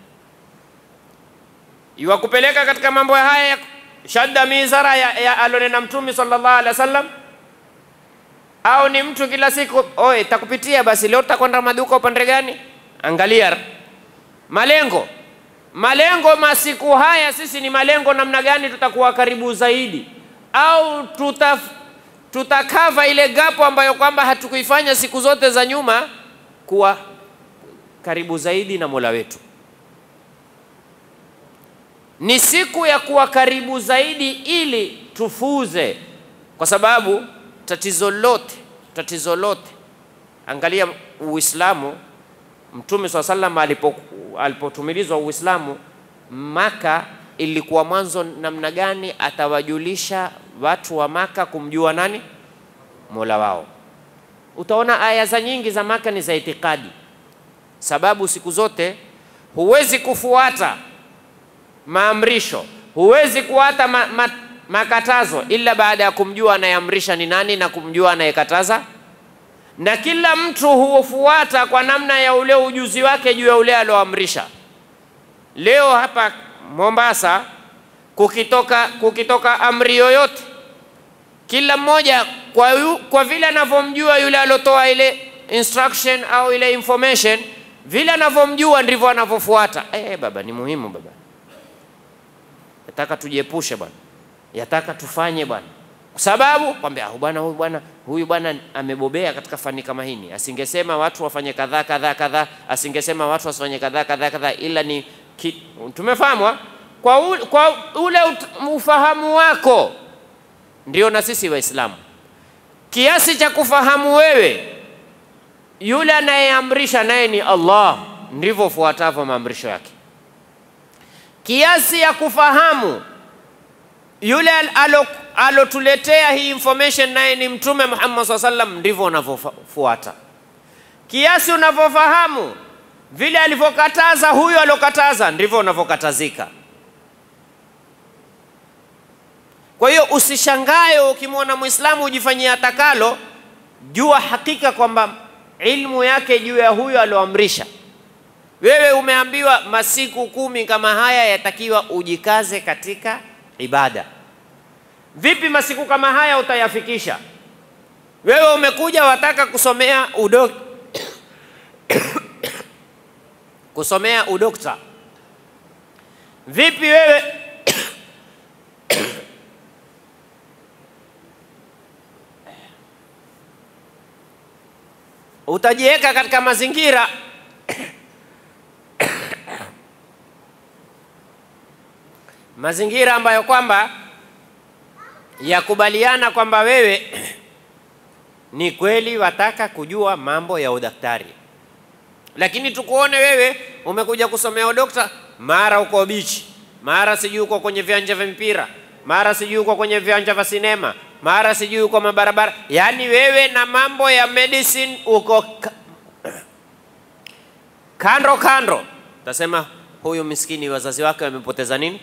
iwakupeleka katika mambo haya ya shadda mizara ya, ya alonena Mtume sallallahu alaihi wasallam, au ni mtu kila siku oe takupitia basi, leo utakwenda maduka upande gani? Angalia malengo, malengo masiku haya sisi ni malengo namna gani tutakuwa karibu zaidi, au tuta tutakava ile gapo ambayo kwamba hatukuifanya siku zote za nyuma, kuwa karibu zaidi na Mola wetu ni siku ya kuwa karibu zaidi ili tufuze, kwa sababu tatizo lote tatizo lote, angalia Uislamu. Mtume swalla sallam alipo alipotumilizwa Uislamu Maka, ilikuwa mwanzo namna gani atawajulisha watu wa Maka kumjua nani mola wao. Utaona aya za nyingi za Maka ni za itikadi, sababu siku zote huwezi kufuata maamrisho huwezi kuata ma, ma, makatazo ila baada ya kumjua anayeamrisha ni nani na kumjua anayekataza, na kila mtu hufuata kwa namna ya ule ujuzi wake juu ya ule alioamrisha. Leo hapa Mombasa kukitoka, kukitoka amri yoyote, kila mmoja kwa, yu, kwa vile anavyomjua yule aliotoa ile instruction au ile information, vile anavyomjua ndivyo anavyofuata. Eh, baba ni muhimu baba yataka tujiepushe bwana, yataka tufanye bwana, sababu kwambia "Ah, bwana huyu bwana huyu bwana amebobea katika fani kama hini, asingesema watu wafanye kadhaa kadhaa kadhaa, asingesema watu wasifanye kadhaa kadhaa kadhaa, ila ni ki, tumefahamu ah? kwa, u, kwa ule ut- ufahamu wako ndio na sisi Waislamu kiasi cha kufahamu wewe, yule anayeamrisha naye ni Allah, ndivyo fuatavyo maamrisho yake. Kiasi ya kufahamu yule al- alo- alotuletea hii information naye ni Mtume Muhammad SAW sallam, ndivyo unavyofuata. Kiasi unavyofahamu vile alivyokataza huyo alokataza, ndivyo unavyokatazika. Kwa hiyo usishangae ukimwona Muislamu ujifanyia atakalo, jua hakika kwamba ilmu yake juu ya huyo alioamrisha. Wewe umeambiwa masiku kumi kama haya yatakiwa ujikaze katika ibada. Vipi masiku kama haya utayafikisha? Wewe umekuja wataka kusomea udo kusomea udokta. Vipi wewe utajiweka katika mazingira mazingira ambayo kwamba yakubaliana kwamba wewe ni kweli wataka kujua mambo ya udaktari, lakini tukuone wewe umekuja kusomea udokta, mara uko bichi, mara sijui uko kwenye viwanja vya mpira, mara sijui uko kwenye viwanja vya sinema, mara sijui uko mabarabara, yaani wewe na mambo ya medicine uko ka- kando kando. Tasema huyu miskini wazazi wake wamepoteza nini?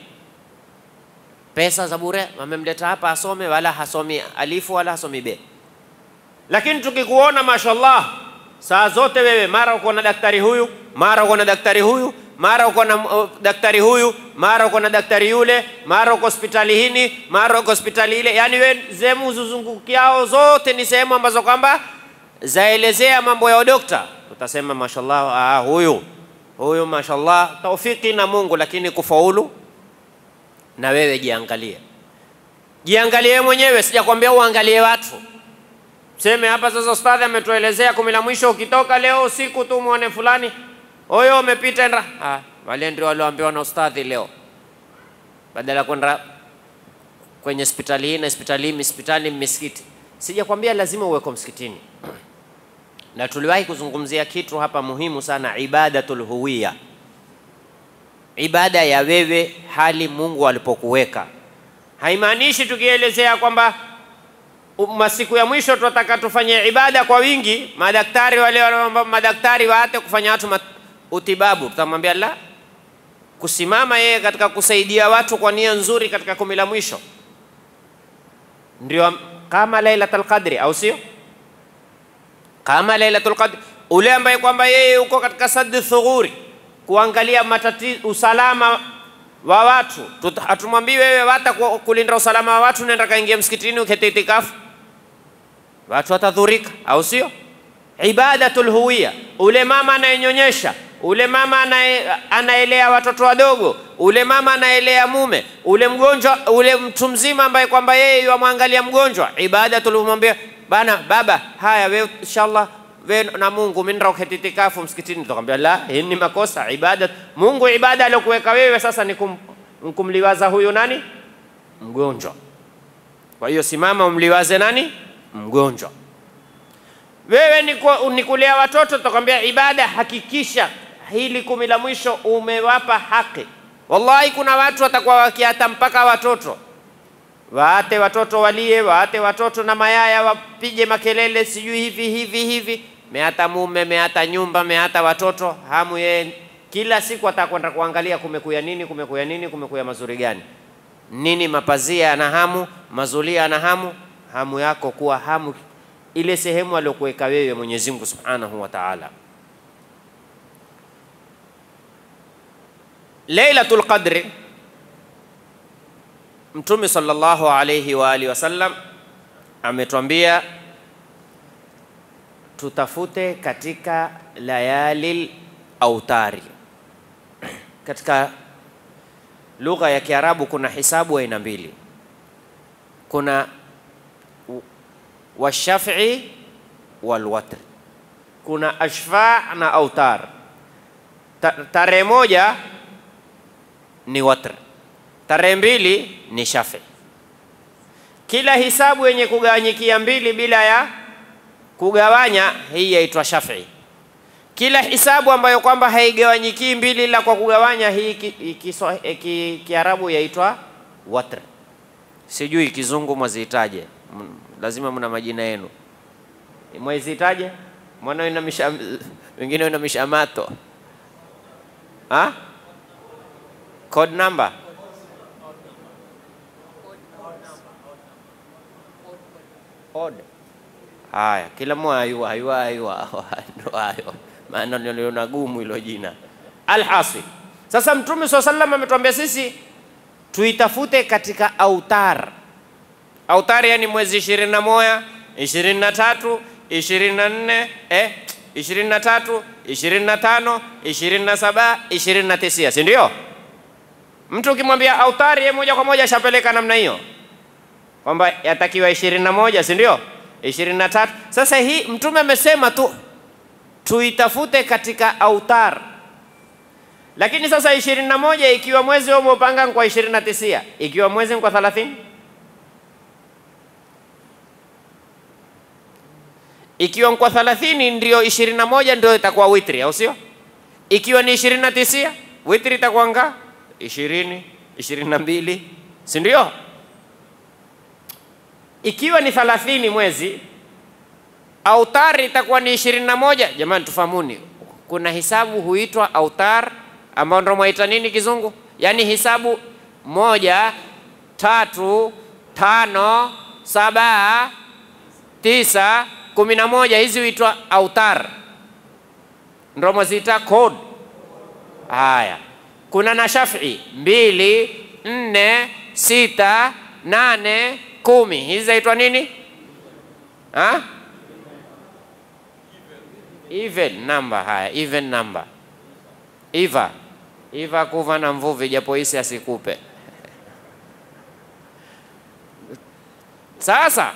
Pesa za bure, wamemleta hapa asome, wala hasomi alifu wala hasomi be. Lakini tukikuona mashallah, saa zote wewe mara uko na daktari huyu, mara uko na daktari huyu, mara uko na uh, daktari huyu, mara uko na daktari yule, mara uko hospitali hini, mara uko hospitali ile, yaani wewe sehemu zuzungukiao zote ni sehemu ambazo kwamba zaelezea mambo ya udokta, utasema mashallah, ah, huyu huyu mashallah, taufiki na Mungu, lakini kufaulu na wewe jiangalie, jiangalie wewe mwenyewe, sijakwambia uangalie watu. Seme hapa sasa, ustadhi ametuelezea kumi la mwisho, ukitoka leo usiku tu muone fulani huyo umepita ndra. Ah, wale ndio walioambiwa na ustadhi leo, badala ya kwenda kwenye hospitali hii na hospitali hii, hospitali misikiti. Sijakwambia lazima uweko msikitini, na tuliwahi kuzungumzia kitu hapa muhimu sana, ibadatul huwiya ibada ya wewe hali Mungu alipokuweka. Haimaanishi tukielezea kwamba u- masiku ya mwisho tunataka tufanye ibada kwa wingi, madaktari wale wanaomba madaktari waate kufanya watu mat- utibabu, tutamwambia la, kusimama yeye katika kusaidia watu kwa nia nzuri katika kumi la mwisho ndio am- kama Lailatul Qadri, au sio? Kama Lailatul Qadri, ule ambaye kwamba yeye uko katika saddi thughuri kuangalia matati, usalama wa watu. Tut- Hatumwambii wewe wata ku- kulinda usalama wa watu, nenda kaingia msikitini ukete itikafu, watu watadhurika, au sio? Ibadatul huwiya, ule mama anayenyonyesha, ule mama anaye, anaelea watoto wadogo, ule mama anaelea mume, ule mgonjwa, ule mtu mzima ambaye kwamba yeye yamwangalia mgonjwa, ibadatul humwambia bana, baba, haya wewe inshallah we na Mungu mimi ndio uketi itikafu msikitini, tukamwambia la, hii ni makosa. Ibada Mungu, ibada aliyokuweka wewe sasa ni kum, kumliwaza huyu nani mgonjwa. Kwa hiyo simama umliwaze nani mgonjwa. Wewe ni, ku, ni kulea watoto, tutakwambia ibada, hakikisha hili kumi la mwisho umewapa haki. Wallahi, kuna watu watakuwa wakiata mpaka watoto waate watoto walie, waate watoto na mayaya wapige makelele, sijui hivi hivi hivi, meata mume, meata nyumba, meata watoto, hamu yeye kila siku atakwenda kuangalia kumekuya nini, kumekuya nini, kumekuya mazuri gani, nini mapazia ana hamu, mazulia ana hamu. Hamu yako kuwa hamu ile sehemu aliyokuweka wewe Mwenyezi Mungu Subhanahu wa Ta'ala. Lailatul Qadri Mtume sallallahu alayhi wa alihi wasallam ametwambia tutafute katika layalil autari. Katika lugha ya Kiarabu kuna hisabu aina mbili. Kuna washafi walwatr. Kuna ashfa na autar. Ta, tarehe moja ni watr, tarehe mbili ni shafi. Kila hisabu yenye kugawanyikia mbili bila ya kugawanya, hii yaitwa shafi. Kila hisabu ambayo kwamba haigawanyikii mbili ila kwa kugawanya, hii Kiarabu ki, ki, ki yaitwa watr. Sijui kizungu mwaziitaje, lazima mna majina yenu, mwaziitaje? Mwana ina misha, wengine ina mishamato ha? Code number odd. Haya, kila mmoja ayua ayua ayua ndo hayo, maana niliona gumu hilo jina. Alhasil, sasa Mtume swalla sallam ametuambia sisi tuitafute katika autar. Autar yani mwezi ishirini na moja, ishirini na tatu, ishirini na nne eh, ishirini na tatu, ishirini na tano, ishirini na saba, ishirini na tisia, si ndio? Mtu ukimwambia autari, yeye moja kwa moja ashapeleka namna hiyo kwamba yatakiwa ishirini na moja, si ndio? ishirini na tatu. Sasa hii Mtume amesema tu tuitafute katika autar, lakini sasa ishirini na moja ikiwa mwezi umepanga kwa ishirini na tisia, ikiwa mwezi kwa thalathini, ikiwa kwa thalathini ndio ishirini na moja ndio itakuwa witri, au sio? Ikiwa ni ishirini na tisia, witri itakuwa nga ishirini, ishirini na mbili, si ndio? Ikiwa ni thalathini mwezi autar itakuwa ni ishirini na moja. Jamani, tufahamuni, kuna hisabu huitwa autar ambao ndio mwaita nini kizungu, yaani hisabu moja, tatu, tano, saba, tisa, kumi na moja, hizi huitwa autar, ndio mwaziita code. Haya, kuna na shafi mbili, nne, sita, nane kumi hizi zaitwa nini ha? even number. Haya, even number iva iva kuva na mvuvi, japo hisi asikupe. Sasa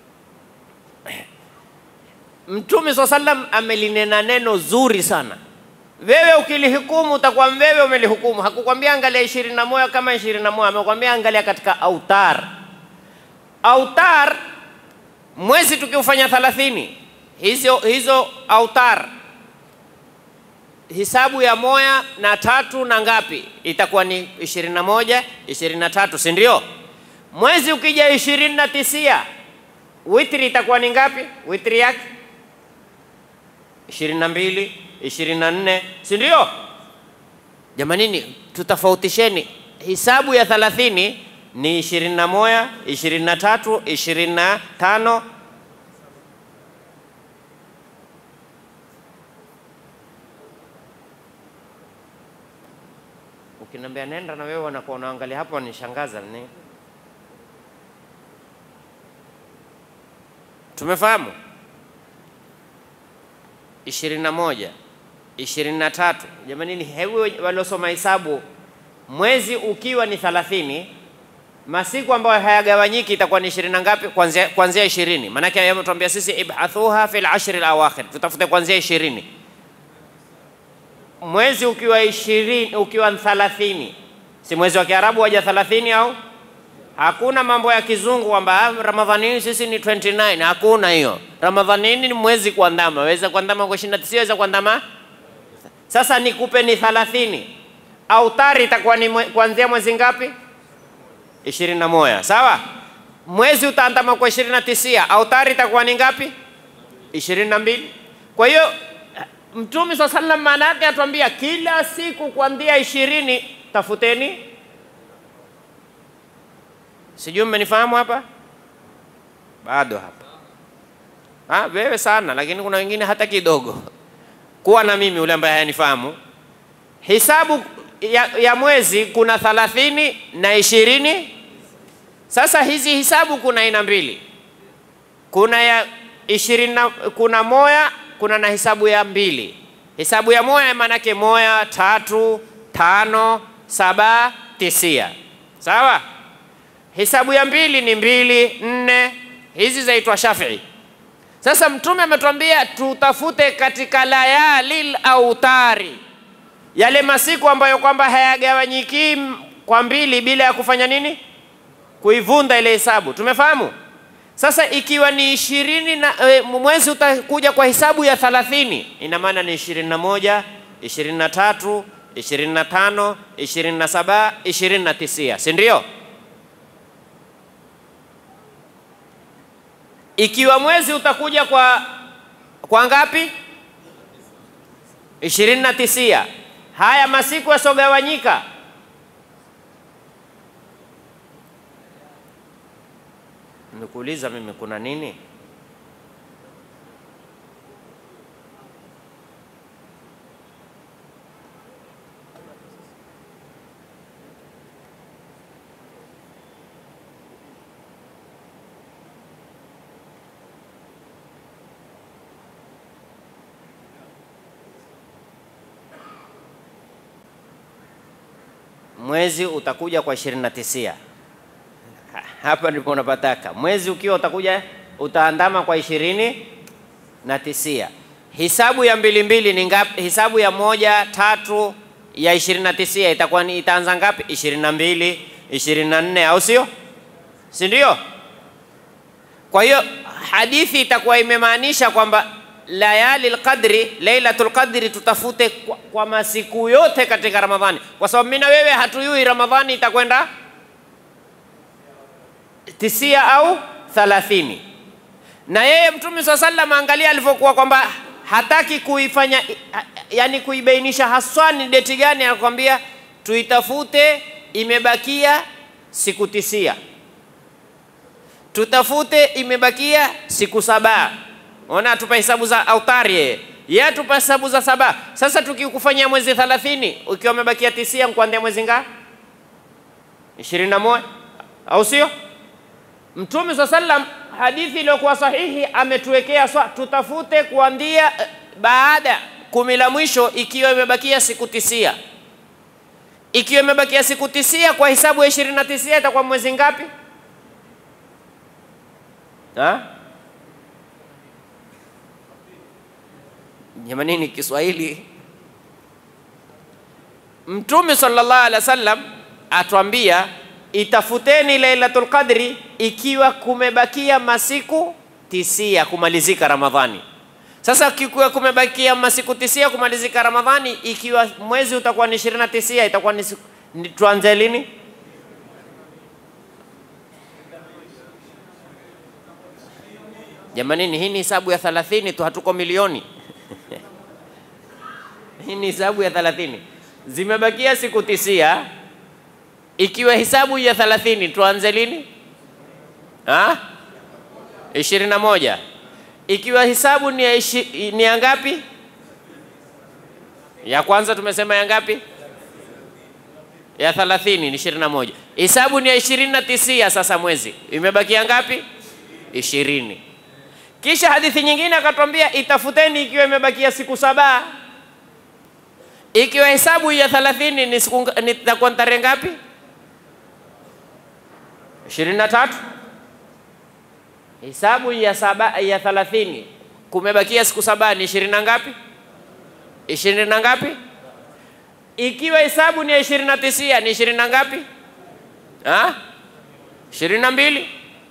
Mtume swalla sallam amelinena neno zuri sana. Wewe ukilihukumu utakuwa wewe umelihukumu. Hakukwambia angalia ishirini na moja kama ishirini na moja amekwambia angalia katika autar autar mwezi tukiufanya thalathini, hizo hizo autar hisabu ya moya na tatu na ngapi itakuwa ni ishirini na moja ishirini na tatu si ndio? Mwezi ukija ishirini na tisia witri itakuwa ni ngapi? Witri yake ishirini na mbili ishirini na nne si ndio? Jamanini, tutafautisheni hisabu ya thalathini ni ishirini na moja, ishirini na tatu, ishirini na tano. Ukiniambia nenda na wewe wanakuwa unaangalia hapo, wanishangaza ni tumefahamu ishirini na moja, ishirini na tatu. Jamanini, hebu waliosoma hesabu, mwezi ukiwa ni thalathini masiku ambayo hayagawanyiki itakuwa ni ishirini na ngapi? Kuanzia kuanzia ishirini. Maanake yametuambia sisi ibhathuha fil ashri alawakhir, tutafute kuanzia ishirini. Mwezi ukiwa ishirini, ukiwa thalathini, si mwezi wa Kiarabu waja thalathini au hakuna mambo ya kizungu kwamba Ramadhanini sisi ni 29 hakuna hiyo. Ramadhanini ni mwezi kuandama, waweza kuandama kwa 29, waweza kuandama. Sasa nikupe ni thalathini, autari itakuwa ni mwe, kuanzia mwezi ngapi? ishirini na moja sawa. Mwezi utaandama kwa ishirini na tisia, autari itakuwa ni ngapi? ishirini na mbili. Kwa hiyo Mtume swalla sallam maana yake atuambia kila siku kuanzia ishirini tafuteni. Sijui mmenifahamu hapa? Bado hapa ha, wewe sana, lakini kuna wengine hata kidogo. Kuwa na mimi ule ambaye hayanifahamu hisabu ya, ya mwezi kuna thalathini na ishirini. Sasa hizi hisabu kuna aina mbili, kuna ya ishirini na kuna moya, kuna na hisabu ya mbili. Hisabu ya moya maanake moya, tatu, tano, saba, tisia, sawa. Hisabu ya mbili ni mbili, nne, hizi zaitwa Shafii. Sasa Mtume ametuambia tutafute katika layalil autari, yale masiku ambayo kwamba hayagawanyiki kwa mbili bila ya kufanya nini, kuivunda ile hesabu. Tumefahamu? Sasa ikiwa ni ishirini na e, mwezi utakuja kwa hisabu ya thalathini, ina maana ni ishirini na moja, ishirini na tatu, ishirini na tano, ishirini na saba, ishirini na tisia, si ndio? Ikiwa mwezi utakuja kwa kwa ngapi? ishirini na tisia. Haya masiku yasogawanyika Nimekuuliza mimi kuna nini? Mwezi utakuja kwa ishirini na tisia. Hapa ndipo unapataka. Mwezi ukiwa utakuja utaandama kwa ishirini na tisia. Hisabu ya mbili mbili ni ngapi? Hisabu ya moja tatu ya ishirini na tisia itakuwa ni itaanza ngapi? ishirini na mbili, ishirini na nne, au sio? Si ndio? Kwa hiyo hadithi itakuwa imemaanisha kwamba layali lqadri, lailatul qadri tutafute kwa, kwa masiku yote katika Ramadhani, kwa sababu mimi na wewe hatuyui Ramadhani itakwenda tisia au thalathini. Na yeye Mtume swalla sallam, angalia alivyokuwa kwamba hataki kuifanya, yani kuibainisha haswa ni deti gani, anakuambia tuitafute, imebakia siku tisia, tutafute, imebakia siku saba. Ona, atupa hesabu za autari yeye, yeye atupa hesabu za saba. Sasa tukikufanyia mwezi thalathini, ukiwa umebakia tisia, nkuandia mwezi nga ishirini na moja, au sio? Mtume swalla sallam, hadithi iliyokuwa sahihi ametuwekea swa, tutafute kuandia baada kumi la mwisho, ikiwa imebakia siku tisia. Ikiwa imebakia siku tisia kwa hisabu ya ishirini na tisia itakuwa mwezi ngapi? Ha? Jamanini, Kiswahili. Mtume sallallahu alaihi wasallam atuambia itafuteni Lailatul Qadri ikiwa kumebakia masiku tisia kumalizika Ramadhani. Sasa kikiwa kumebakia masiku tisia kumalizika Ramadhani, ikiwa mwezi utakuwa ni ishirini na tisia itakuwa ni, ni tuanze lini? Jamanini, hii ni hisabu ya thalathini tu, hatuko milioni hii ni hisabu ya thalathini. Zimebakia siku tisia ikiwa hisabu ya thalathini tuanze lini? ishirini na moja. Ikiwa hisabu ni ya, ishi, ni ya ngapi? Ya kwanza tumesema ya ngapi? Ya thalathini ni ishirini na moja. Hisabu ni ya ishirini na tisia. Sasa mwezi imebakia ngapi? Ishirini. Kisha hadithi nyingine akatwambia itafuteni ikiwa imebakia siku saba. Ikiwa hesabu ya thalathini ni siku nitakuwa tarehe ngapi? ishirini na tatu. Hisabu ya saba ya thalathini kumebakia siku saba ni ishirini na ngapi? ishirini na ngapi? Ikiwa hesabu ni ya ishirini na tisia ni ishirini na ngapi? ishirini na mbili.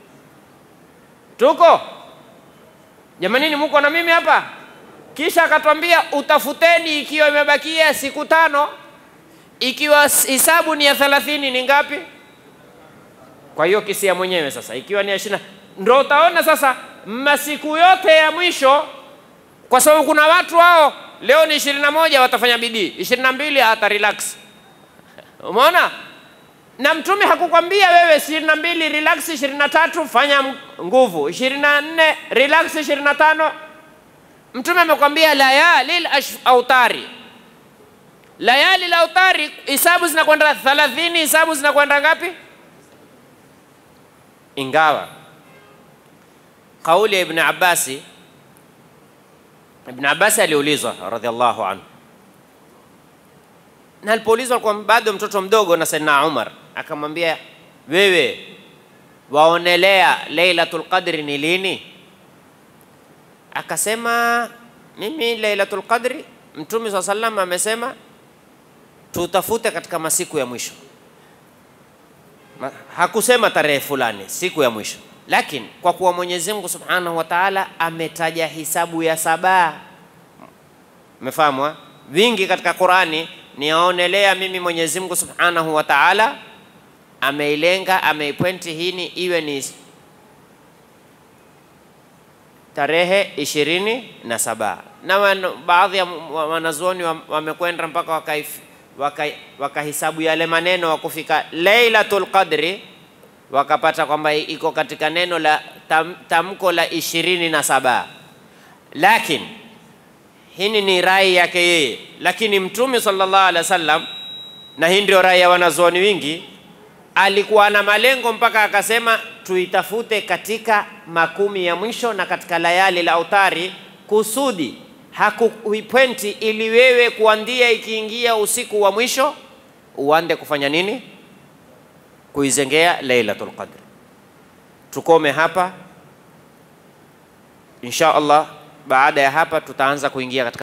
Tuko jamanini, muko na mimi hapa? Kisha akatwambia utafuteni ikiwa imebakia siku tano, ikiwa hisabu ni ya thalathini ni ngapi? Kwa hiyo kisia mwenyewe sasa, ikiwa ni ishirini, ndo utaona sasa masiku yote ya mwisho, kwa sababu kuna watu hao leo ni ishirini na moja watafanya bidii, ishirini na mbili hata relax. Umeona? Na Mtume hakukwambia wewe ishirini na mbili relax, ishirini na tatu fanya nguvu, ishirini na nne relax, ishirini na tano Mtume amekwambia layalil autari, layalil autari, hisabu zinakwenda thalathini, hisabu zinakwenda ngapi? Ingawa kauli ya Ibn Abbasi, Ibn Abbasi aliulizwa radhiallahu anhu, na alipoulizwa kwa bado mtoto mdogo na Saidina Umar akamwambia, wewe waonelea Lailatul Qadri ni lini? Akasema mimi Lailatul Qadri, Mtume swalla sallam amesema tutafute katika masiku ya mwisho. Ma- Hakusema tarehe fulani, siku ya mwisho, lakini kwa kuwa Mwenyezi Mungu Subhanahu wa Ta'ala ametaja hisabu ya saba, umefahamu? ha? Vingi katika Qurani niaonelea mimi Mwenyezi Mungu Subhanahu wa Ta'ala ameilenga ameipointi hini iwe ni tarehe ishirini na saba na wan, baadhi ya wa- wanazuoni wa- wamekwenda mpaka wakaif- waka- wakahisabu yale maneno wa kufika Lailatul Qadri wakapata kwamba iko katika neno la tam, tamko la ishirini na saba lakini hini ni rai yake yeye, lakini Mtume sallallahu alaihi wasallam, na hii ndio rai ya wanazuoni wingi, alikuwa na malengo mpaka akasema tuitafute katika makumi ya mwisho na katika layali la autari, kusudi hakuipwenti ili wewe kuandia ikiingia usiku wa mwisho uande kufanya nini? Kuizengea Lailatul Qadr. Tukome hapa insha Allah. Baada ya hapa tutaanza kuingia katika